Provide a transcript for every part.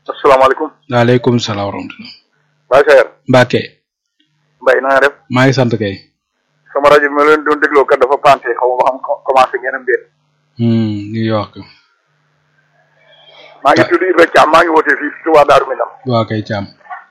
asalaamaaleykum. waaleykum salaam wa rahmatulah. Baye Seyer. Mbacke. Mbaye na nga def. maa ngi sant kay. sama rajo bi ma leen doon dégloo kat dafa panté xaw ma ba xam commencé ngeen am déet. ñu ngi wax ko. maa ngi tudd Ibrahima Thiam maa ngi wootee fii Touba Darou Minam. waa kay Thiam.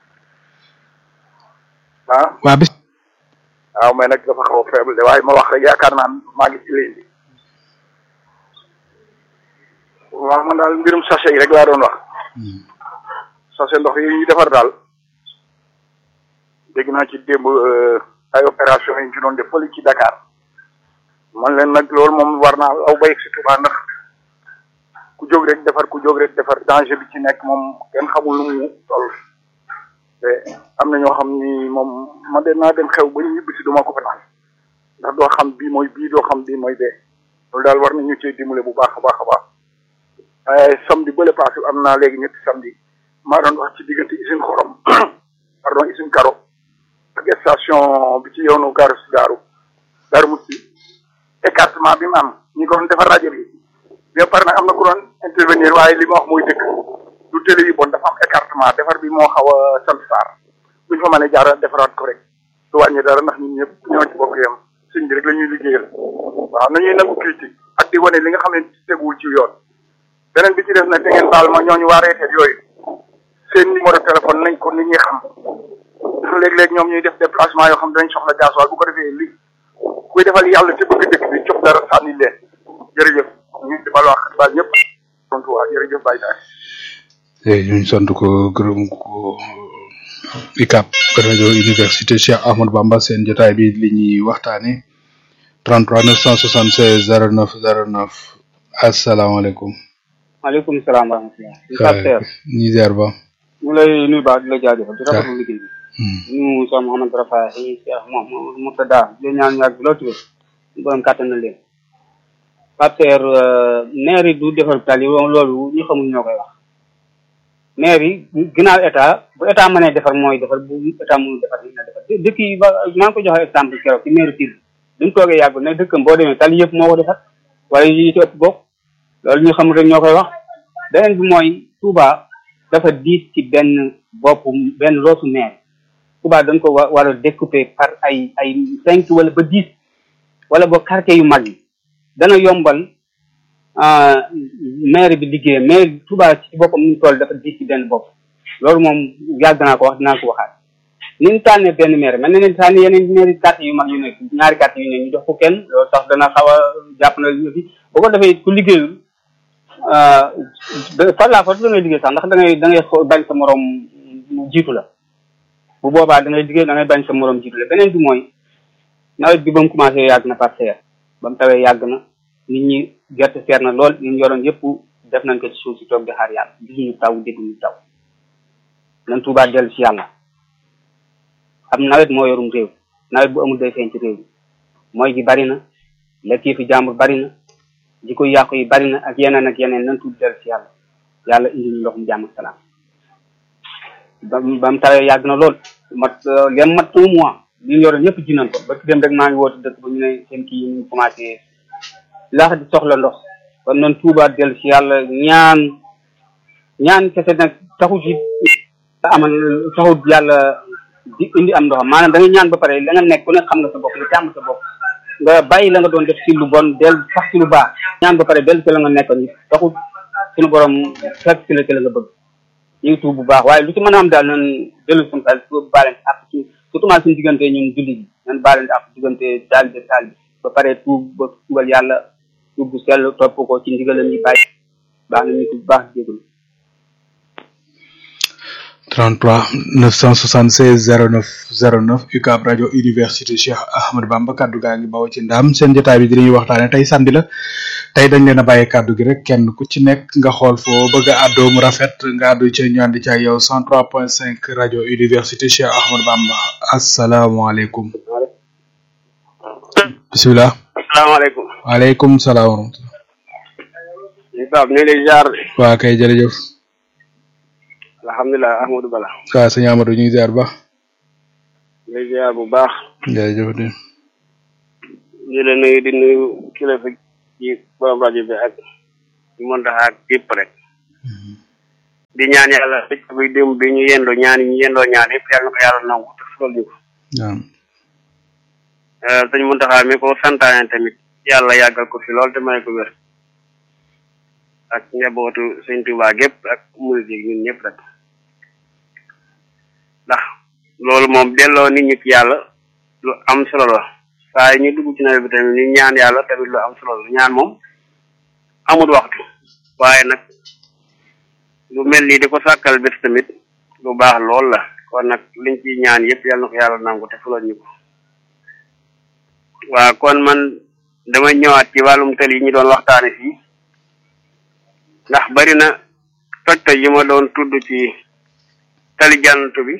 ah. waa bis. waaw mais nag dafa xaw a faible de waaye ma wax rek yaakaar naa maa ngi ci ligne bi. waaw man daal mbirum sachet yi rek laa doon wax. sachet ndox yi ñuy defar daal. dégg naa ci démb ay opération yi ñu ci doon def fële ci Dakar. man leen nag loolu moom war naa aw ba yegg si Touba ndax ku jóg rek defar ku jóg rek defar danger bi ci nekk moom kenn xamul lu mu toll. te am na ñoo xam ni moom man de naa dem xew ba ñu ñibbi si duma ko fa naan ndax doo xam bii mooy bii doo xam bii mooy bee loolu daal war nañu cee dimbale bu baax a baax a baax waaye samedi bële passé am naa léegi ñetti samedi maa doon wax ci diggante usine xorom pardon usine karo ak station bi ci yoonu gaaru si daaru daaru musti écartement bi mu am ñi ko doon defar rajo bi bien pare nag am na ku doon intervenir waaye li ma wax mooy dëkk du télé yi bon dafa am écartement defar bi moo xaw a sant saar buñ fa mënee jaara defaraat ko rek du wàññi dara ndax ñun ñëpp ñoo ci bokk yam suñ bi rek la ñuy liggéeyal waaw nañuy nangu critique ak di wane li nga xam ne teguwul ci yoon beneen bi ci def nag te ngeen baal ma ñooñu waa reeteet yooyu seen numéro téléphone nañ ko nit ñi xam ndax léeg-léeg ñoom ñuy def déplacement yoo xam dañ soxla gasoil bu ko defee li kuy defal yàlla te bëgg dëkk bi jox dara sànni leen jërëjëf ñu di bal wax baal ñëpp tontu waa jërëjëf Baye Taye ñu sant ko gërëm ko ICAP rajo université Cheikh Ahmadou Bamba seen jotaay bi li ñuy waxtaane 33 976 09 09 asalaamaaleykum. maaleykum salaam wa rahmatulah. ñi ziar ba. ñu lay nuyu baax di la jaajëfal di rafetlu liggéey bi. ñu Cheikh Mouhamed Rafa yi Cheikh Mouhamed Murtada di ñaan yàgg lool tuuti ñu borom kàttan na leen. Pape Seer maire yi du defar tali loolu ñu xamul ñoo koy wax. maire yi ginnaaw état bu état mënee defar mooy defar bu état mënul defar dina defar dëkk yi ba maa ngi ko joxe exemple keroog ci maire Pire bi mu toogee yàggul ne dëkkam boo demee tali yëpp moo ko defar wala yi ci ëpp bokk loolu ñu xamul rek ñoo koy wax beneen bi mooy Touba dafa diis ci benn bopp benn loosu maire Touba dañ ko wa war a découper par ay ay cinq wala ba dix wala ba quartier yu mag yi dana yombal maire bi liggéey maire Touba ci boppam ñu toll dafa diis ci benn bopp loolu moom yàgg naa ko wax dinaa ko waxaat ni ñu tànnee benn maire mel na ne tànn yeneen maire quartier yu mag yu nekk ñaari quartier yu ne ñu jox ko kenn loolu tax dana xaw a jàpp na fi boo ko defee ku liggéeyul par la force da ngay liggéey sax ndax da ngay da ngay bañ sa morom jiitu la bu boobaa da ngay liggéey da ngay bañ sa morom jiitu la beneen bi mooy nawet bi ba mu commencé yàgg na par seer ba mu tawee yàgg na nit ñi gerte seer na lool ñu yoroon yëpp def nañ ko ci suuf si toog di xaar yàlla gisuñu taw dégguñu taw nan tuubaa dellu si yàlla am nawet moo yorum réew nawet bu amul day feeñ ci réew mi mooy gi bari na lekk yi fi jàmbur bari na jikko yàqu yi bari na ak yeneen ak yeneen nan tuub dellu si yàlla yàlla indi ñu ndoxum jàmm ak salaam ba ba mu tawee yàgg na lool mat leen mat un mois li ñu yoroon yëpp ji nañ ko ba ci dem rek maa ngi woote dëkk ba ñu ne seen kii yi ñu commencé laax di soxla ndox kon nan tuubaat dellu si yàlla ñaan ñaan kese nag taxu ci amal taxut yàlla di indi am ndoxam maanaam da nga ñaan ba pare la nga nekk ku ne xam nga sa bopp nga jàmm sa bopp nga bàyyi la nga doon def ci lu bon del sax ci lu baax ñaan ba pare dellu ci la nga nekkoon ni taxut suñu borom fekk ci la ci la nga bëgg ñu ngi tuub bu baax waaye lu ci mën a am daal nan dellu suñu xel baalante ak ci surtout suñu diggante ñun julli bi nan baalante ak diggante daal de taal bi ba pare tuub ba tuubal yàlla tuub bu sell topp ko ci ndigalam yi bàyyi baax na ñu tuub baax jégalu 33 976 09 09 UCAB rajo université Cheikh Ahmadou Bamba kaddu gaa ngi bawoo ci ndam seen jotaay bi dinañuy waxtaane tey samedi la tey dañ leen a bàyyi kaddu gi rek kenn ku ci nekk nga xool foo bëgg a àddoo mu rafet nga àddu ca ñu ànd ca yow 103.5 rajo université Cheikh Ahmadou Bamba asalaamaaleykum. bisimilah. asalaamaaleykum. waaleykum salaam wa rahmatulah. Pape ñu ngi lay ziar. waa kay jërëjëf. alhamdulilah Ahmadou Bala. waaw sëñ Amadou ñu ngi ziar ba. ñu ngi ziar bu baax. jërëjëf de. di la nuyu di nuyu kilifa ci borom rajo bi ak ñu mën tax ak yëpp rek. di ñaan yàlla dëkk bi démb bi ñu yendoo ñaan yi ñu yendoo ñaan yëpp yàlla na ko yàlla nangu te fulal ñu ko sëñ Muntaxa mi ko santaane tamit yàlla yàggal ko fi lool te may ko wér ak njabootu sëñ Tuubaa gépp ak murid yi ñun ñëpp rek ndax loolu moom delloo nit ñi ci yàlla lu am solo la saa yi ñu dugg ci nawet bi tamit ñu ñaan yàlla tamit lu am solo la ñaan moom amul waxtu waaye nag lu mel nii di ko sàkkal bés tamit lu baax lool la kon nag liñ ciy ñaan yëpp yàlla na ko yàlla nangu te fulal ñu ko waaw kon man dama ñëwaat ci wàllum tali yi ñu doon waxtaane fii ndax bari na toj toj yi ma doon tudd ci tali jànnatu bi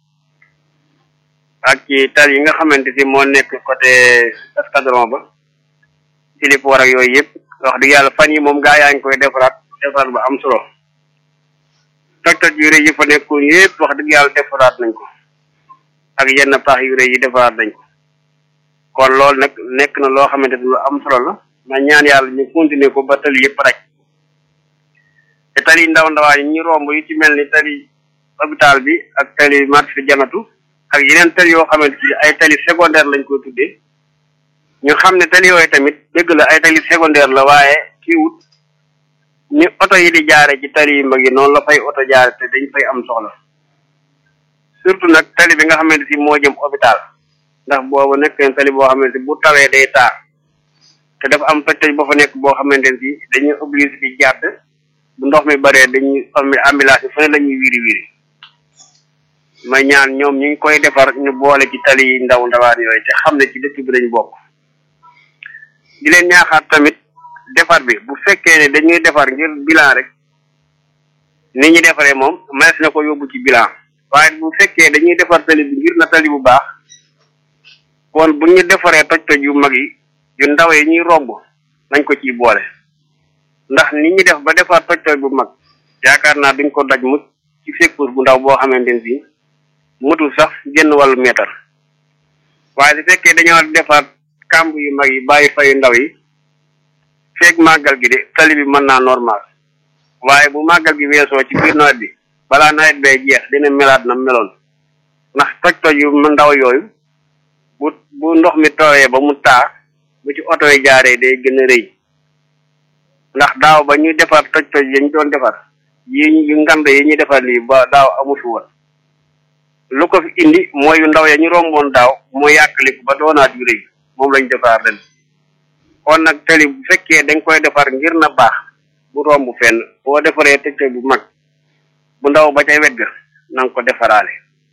ak ci tali yi nga xamante si moo nekk côté escadron ba silipoor ak yooyu yëpp wax dëgg yàlla fan yi moom gaa yaa ngi koy defaraat defaraat ba am solo toj toj yu rëy yi fa nekkoon yëpp wax dëgg yàlla defaraat nañ ko ak yenn paax yu rëy yi defaraat nañ ko kon loolu nag nekk na loo xamante ni lu am solo la ma ñaan yàlla ñu continuer ko ba tali yëpp rek te tali ndaw ndawaan yi ñu romb yu ci mel ni tali hôpital bi ak tali marché janatu ak yeneen tali yoo xamante ni ay tali secondaire lañ ko tuddee ñu xam ne tali yooyu tamit dëgg la ay tali secondaire la waaye kii wut ni oto yi di jaare ci tali yu mag yi noonu la fay oto jaare te dañ fay am soxla surtout nag tali bi nga xamante si moo jëm hôpital ndax boobu nekk na tali boo xamante bu tawee day taar te dafa am toj toj boo fa nekk boo xamante ne si dañuy obligé di jàdd bu ndox mi baree dañuy ambulance yi fu ne la ñuy wiri wiri ma ñaan ñoom ñu ngi koy defar ñu boole ci tali yi ndaw ndawaan yooyu te xam ne ci dëkk bi lañ bokk di leen ñaaxaat tamit defar bi bu fekkee ne dañuy defar ngir bilan rek ni ñu defaree moom manes na ko yóbbu ci bilan waaye bu fekkee dañuy defar tali bi ngir na tali bu baax kon bu ñu defaree toj-toj yu mag yi yu ndaw yi ñuy romb nañ ko ciy boole ndax ni ñu def ba defar toj-toj bu mag yaakaar naa duñ ko daj mu ci secours bu ndaw boo xamante ne bii mutul sax genn wàllu meetar waaye su fekkee dañoo defar kàmb yu mag yi bàyyi fa yu ndaw yi feeg màggal gi de tali bi mën naa normal waaye bu màggal gi weesoo ci biir nawet bi balaa nawet bee jeex dina melaat na meloon ndax toj-toj yu ndaw yooyu bu bu ndox mi tooyee ba mu taa bu ci oto yi jaaree day gën a rëy ndax daaw ba ñuy defar toj-toj yi ñu doon defar yi yu ngand yi ñuy defar lii ba daaw amu fi woon lu ko fi indi mooy yu ndaw ya ñu romboon daaw moo yàqaliku ba doonaat yu rëy moom lañ defar ren kon nag tali bu fekkee dañ koy defar ngir na baax bu romb fenn boo defaree toj-toj bu mag bu ndaw ba ca wet ga na nga ko defaraale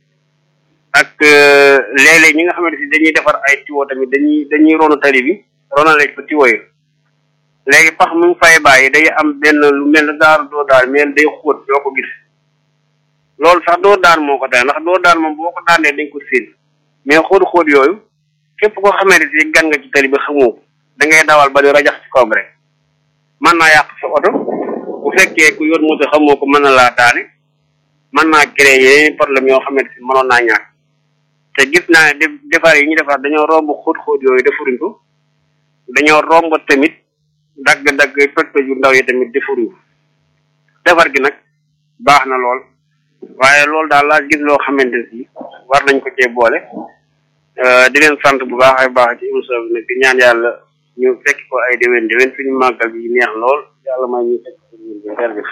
ak léeg-léeg ñi nga xamante si dañuy defar ay tiwo tamit dañuy dañuy ronu tali bi ronale ko tiwo yi léegi pax mu ngi fay bàyyi day am benn lu mel ne daaru doo daal mais day xóot doo ko gis loolu sax doo daan moo ko daan ndax doo daan moom boo ko daanee dañ ko séen mais xóot-xóot yooyu képp koo xamante si gan nga ci tali bi xamoo ko da ngay dawal ba di rajax ci kawam rek mën naa yàq sa oto bu fekkee ku yor moto xamoo ko mën na laa daane mën naa créer yeneen problème yoo xamante si mënoon naa ñàkk te gis naa ne defar yi ñu defar dañoo romb xóot-xóot yooyu defuruñ ko dañoo romb tamit dagg-dagg toj-toj yu ndaw yi tamit defuruñ ko defar gi nag baax na lool waaye loolu daal laa gis loo xamante si war nañ ko cee boole di leen sant bu baax ay baax ci émission bi nag di ñaan yàlla ñu fekk ko ay déwén déwén suñu màggal yi neex lool yàlla may ñu fekk ko ñu jërëjëf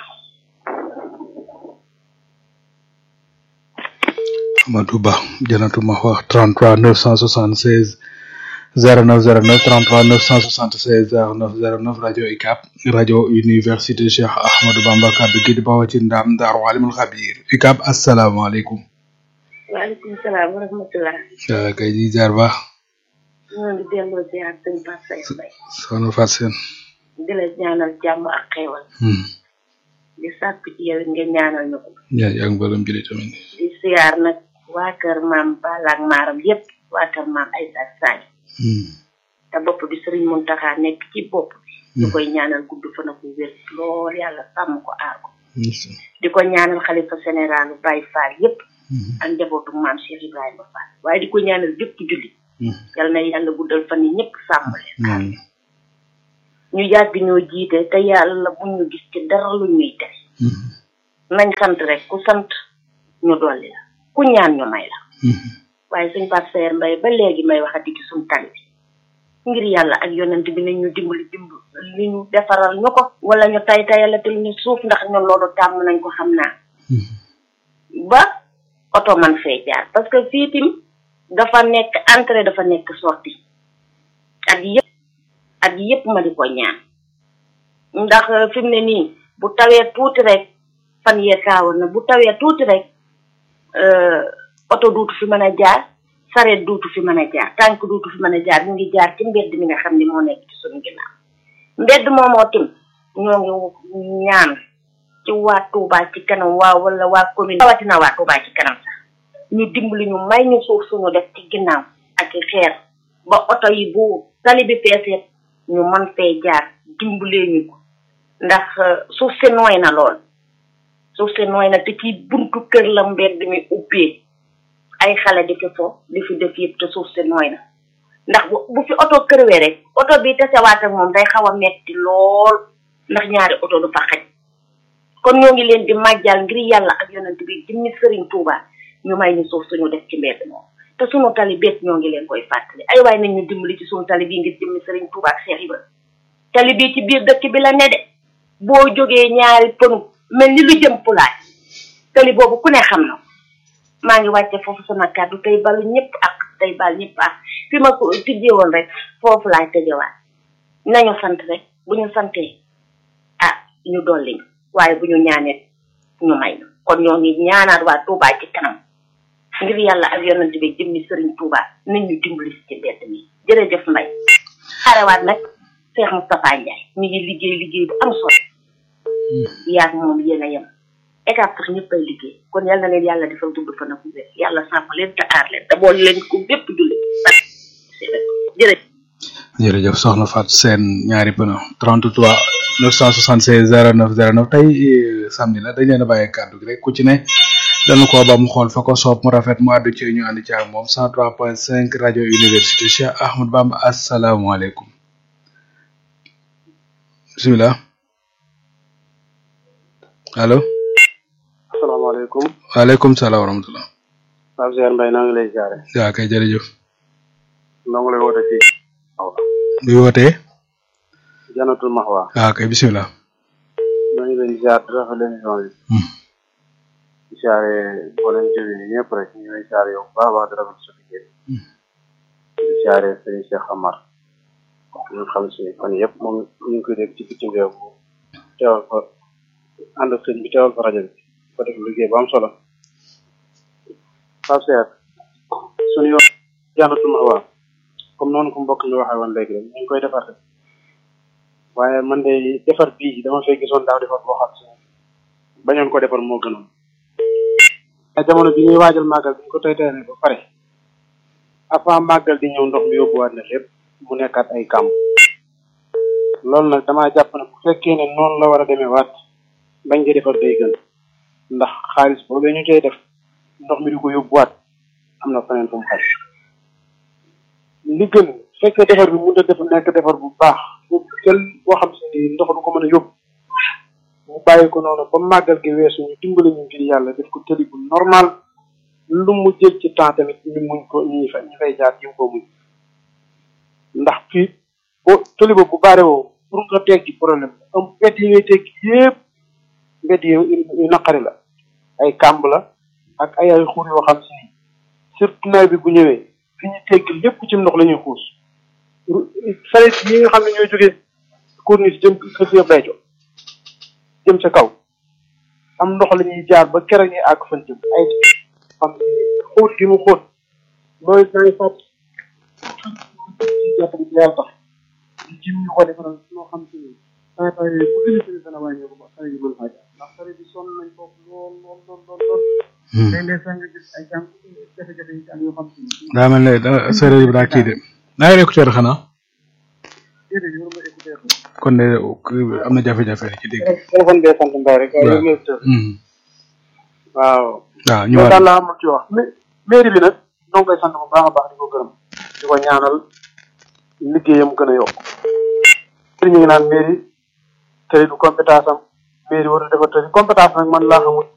Amadou Ba Janatu ma wax 33 976 0909 33 976 0909 rajo UCAB rajo université Cheikh Ahmadou Bamba kaddu gi di bawoo ci ndam Daaru Alimul Xabir UCAB asalaamaaleykum. waaleykum salaam wa rahmatulah. waaw kay di jaar baax. ñoo ngi delloo ziar sëñ Pape Seye Mbaye. soxna Fatou Sène. di la ñaanal jàmm ak xéewal. di sàkku ci yow nga ñaanal ñu ko. yaa yaa ngi bëggoon jëlee tamit. di siyaar nag waa kër maam Balla ak Maaram yépp waa kër maam Aïssa Sagne. te bopp bi Serigne Mountakha nekk ci bopp bi. ñu koy ñaanal gudd fan ak wér lool yàlla sàmm ko aar ko. di ko ñaanal xalifa général Baye Fall yépp. ak njabootu maam Cheikh Ibrahima Fall waaye di ko ñaanal bépp julli. yal na yàlla guddal fan yi ñëpp sàmm leen. ñu yàgg ñoo jiite te yàlla bu ñu gis ci dara lu ñuy tere. nañ sant rek ku sant ñu dolli la ku ñaan ñu may la waaye suñ pasteur mbay ba léegi may waxati ci suñ tali bi ngir yàlla ak yonent bi nañ ñu dimbali dimbali li ñu defaral ñu ko wala ñu tay tayalatal ñu suuf ndax ñun loolu tàmm nañ ko xam naa ba oto man fee jaar parce que fii tim dafa nekk entrée dafa nekk sortie ak yëpp ak yëpp ma di ko ñaan ndax fi mu ne nii bu tawee tuuti rek fan yee kaawoon na bu tawee tuuti rek oto duutu fi mën a jaar sareet duutu fi mën a jaar tànk duutu fi mën a jaar ñu ngi jaar ci mbedd mi nga xam ne moo nekk ci suñu ginnaaw mbedd moomoo tim ñoo ngi ñaan ci waa Touba ci kanam waa wala waa commune rawatina waa Touba ci kanam sax ñu dimbali ñu may ñu suuf suñu def ci ginnaaw ak xeer ba oto yi bu tali bi peesee ñu mën fee jaar dimbalee ñu ko ndax suuf si nooy na lool suuf si nooy na te ci buntu kër la mbedd mi ubbee ay xale di fi fo di fi def yëpp te suuf si nooy na ndax bu bu fi oto kërwee rek oto bi tasewaat ak moom day xaw a metti lool ndax ñaari oto du fa xaj kon ñoo ngi leen di màjjal ngir yàlla ak yonent bi jëmmi sëriñ Touba ñu may ñu suuf suñu def ci mbedd moom te suñu tali beet ñoo ngi leen koy fàttali ay waay nañ ñu dimbali ci suñu tali bii ngir jëmmi sëriñ Touba ak Cheikh Ibra tali bii ci biir dëkk bi la ne de boo jógee ñaari pënu mel ni lu jëm pulaay tali boobu ku ne xam na maa ngi wàcce foofu sama kàddu tey balu ñëpp ak tey bal ñëpp ak fi ma ko tijjee woon rek foofu laay tëjewaat nañu sant rek bu ñu santee ah ñu dolli ñu waaye bu ñu ñaanee ñu may ñu kon ñoo ngi ñaanaat waa Touba ci kanam ngir yàlla ak yonent bi jëmmi sëriñ Touba nañ ñu dimbali si ci mbedd mi jërëjëf Mbaye xarewaat nag Cheikh Moustapha Ndiaye mi ngi liggéey liggéey bu am solo yaag moom yéen a yem état sax ñëpp ay liggéey kon yal na leen yàlla defal dund fa na ku wér yàlla sàmm leen te aar leen te boole leen ko bépp jullit jërëjëf jërëjëf soxna Fatou Sène ñaari pëno 33 976 09 09 tey samedi la dañ leen a bàyyi kàddu gi rek ku ci ne dana ko ba mu xool fa ko soob mu rafet mu àddu ci ñu ànd ci ak moom 103.5 rajo université Cheikh Ahmad Bamba asalaamaaleykum bisimilah allo asalaamaaleykum waaleykum salaam wa rahmatulah Pape Cheikh Mbaye naa ngi lay jaare yaa kay jërëjëf noo ngi lay woote ci bi wootee janatul maxwa yaa kay bisimilah maa ngi leen di jaar di rafet émission bi di jaare mboolem jëwi ni ñëpp rek ñu ngi lay jaare yow bu baax a baax di rafet sa liggéey di jaare sëñ Cheikh Amar ñu xam si fan yëpp moom ñu ngi koy dégg ci bitim réew bu teewal fa ànd ak sëñ bi teewal fa rajo bi ko def liggéey bu am solo Pape Cheikh suñu yoon janatul maxwa comme noonu ko mbokk mi waxee woon léegi rek ñu ngi koy defar rek waaye man de defar bii dama fay gisoon daaw defar boo xam si bañoon ko defar moo gënoon te jamono bi ñuy waajal màggal bi ñu ko tey teyne ba pare avant màggal di ñëw ndox mi yóbbuwaat na lépp mu nekkaat ay kàmb loolu nag damaa jàpp ne bu fekkee ne noonu la war a demee waat bañ koy defar day gën ndax xaalis boobee ñu cay def ndox mi di ko yóbbuwaat am na feneen fu mu xaj li gën fekkee defar bi mënut a def nekk defar bu baax bu jël boo xam si ni ndox du ko mën a yóbbu mu bàyyi ko noonu ba màggal gi weesu ñu dimbali ñu ngir yàlla def ko tëli bu normal lu mu jël ci temps tamit ñu muñ ko ñi fa ñi fay jaar jëm ko muñ ndax fii boo tëli ba bu baare woo pour nga teggi problème am mbedd yi ngay teggi yépp mbedd yi yu naqari la ay kàmb la ak ay ay xur yoo xam si ni surtout nawet bi bu ñëwee fi ñu tegg lépp ci ndox la ñuy xuus saret yi nga xam ne ñooy jógee corniche jëm kër yëpp lay jox jëm sa kaw am ndox la ñuy jaar ba keroog ñuy àgg fan jëm ay xam xóot gi mu xóot mooy dangay fàtt jàpp bi yàlla tax di jim ñu ko defaral loo xam si ni saa saa yooyu bu gën a gën dana wàññeeku ba xale yi mën faa jaar ndax xale bi sonn nañ foofu lool lool lool lool lool léeg-léeg sax nga gis ay jàng jafe-jafe yi am yoo xam si ni daa mel ne da séeréer bi daa kii de naa yor écouteur xanaa déedéet yow ma écouteur kon de am na jafe-jafe ci dégg téléphone bee sant mbay rek waaye waaw. yow ma écouteur Hmm. waaw waaw ñu loolu war daal laa amul ci wax mais mairie bi nag ñoo ngi koy sant bu baax a baax di ko gërëm di ko ñaanal liggéeyam gën a yokk ñu ngi naan mairie tey du compétence am mairie war a defar tali compétence nag man laa xamul